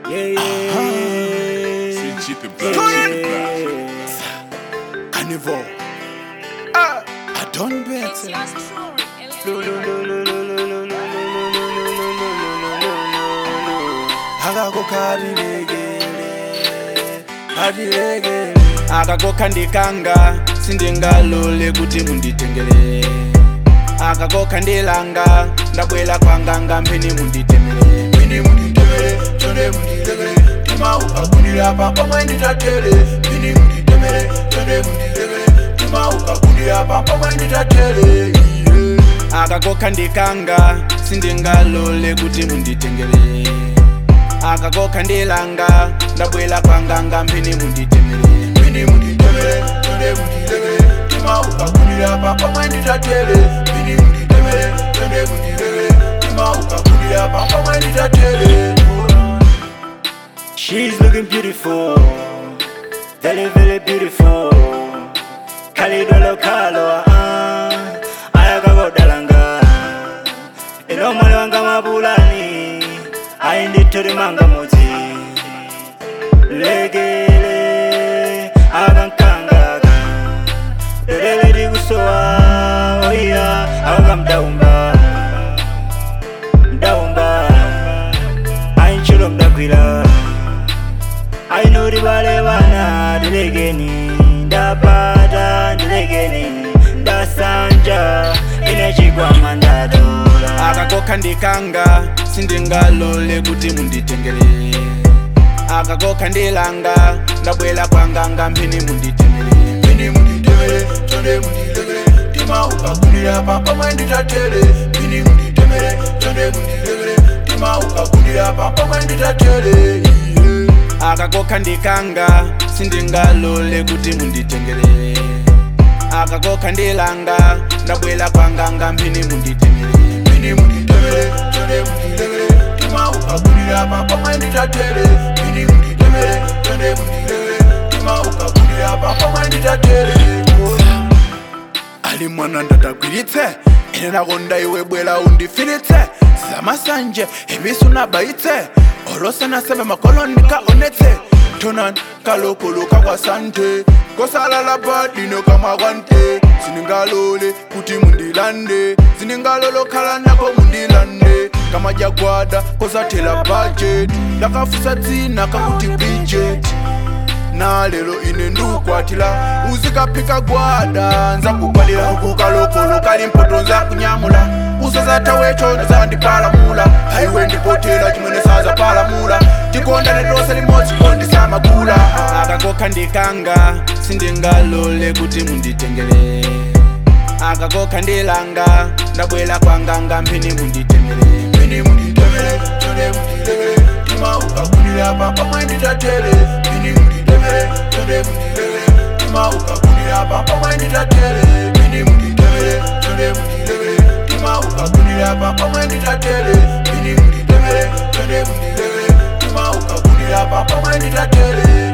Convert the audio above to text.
Yeah, yeah. C'est cheap and black, cheap and black. Carnival. Ah, I don't bet. It's yours truly. Lo, lo, lo, lo, lo, lo, lo, lo, lo, lo, lo, lo, lo, lo, lo, lo. akakokhalilegele kalilegele akakokha ndikanga sindingalole kuti munditengele akakokha ndilanga ndabwela kwanganga mphini munditemele mphini munditemele chonde mundilegele tima ukagundira pampa mwenditatele mphini munditemele chonde mundilegele tima ukagundira pampa mwenditatele akakokha ndikanga sindingalole kuti munditengele akakokha ndilanga ndabwela kwanganga mphini munditemele mphini munditemele chonde mundilegele tima ukagundira pampa mwenditatele mphini munditemele chonde mundilegele tima ukagundira pampa mwenditatele She's looking beautiful, very very beautiful. Kalidolo kalo ah, ayakagodalanga. Ino mwali wanga mabulani, ayindittori manga muzi. Legele akankangaga, lelele likusowa oya awanga mdaumba, mdaumba. Ainchulo mdakwila ainori vale vana ndilegeni ndapata ndilegeni ndasanja ine chikwama ndatola akakokha ndikanga sindingalole kuti munditengele akakokha ndilanga ndabwela kwanganga mphini munditemele mphini munditemele chonde mundilegele tima ukagundira pampa mwenditatele mphini munditemele chonde mundilegele tima ukagundira pampa mwenditatele akakokha ndikanga sindingalole kuti munditengele akakokha ndilanga ndabwela kwanganga mphini munditemele mphini munditemele chonde mundilegele tima ukagundira pampa mwenditatele mphini munditemele chonde mundilegele tima ukagundira pampa mwenditatele ali mwana ndatagwiritse ine nakonda iwe bwela undifiritse zamasanje ibisu nabayitse olosanasebe makoloni kaonetse tonan kalokoloka kwasante kosalala badino kamakwante ziningalole kuti mundilande ziningalolokhala nako mundilande kamajagwada kosathela budget lakafusa dzina kakuti bridget na lero ine ndukwatira uzikaphika gwada nzakugwadira ukukalokolo kali mpoto nzakunyamula usazatha wecho zandiphalamula haiwe ndipotera chimwene sazapalamula tikondane tonse limodzi kondisamagula akakokha ndikanga sindingalole kuti munditengele akakokha ndilanga ndabwela kwanganga mphini munditemele mphini munditemele chonde mundilegele tima ukagundira pampa mwenditatele mphini munditemele chonde mundilegele tima ukagundira pampa mwenditatele mphini munditemele chonde mundilegele tima ukagundira pampa mwenditatele mphini munditemele chonde mundilegele tima ukagundira pampa mwenditatele